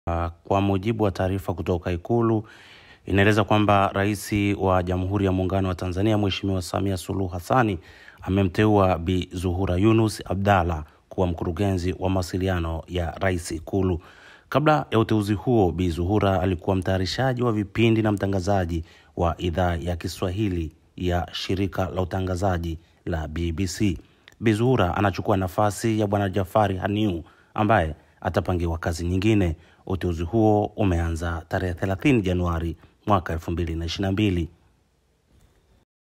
Kwa mujibu wa taarifa kutoka Ikulu inaeleza kwamba Rais wa Jamhuri ya Muungano wa Tanzania Mheshimiwa Samia Suluhu Hassani amemteua Bi Zuhura Yunus Abdalla kuwa mkurugenzi wa mawasiliano ya Rais Ikulu. Kabla ya uteuzi huo, Bi Zuhura alikuwa mtayarishaji wa vipindi na mtangazaji wa idhaa ya Kiswahili ya shirika la utangazaji la BBC. Bi Zuhura anachukua nafasi ya Bwana Jafari Haniu ambaye atapangiwa kazi nyingine. Uteuzi huo umeanza tarehe 30 Januari mwaka 2022.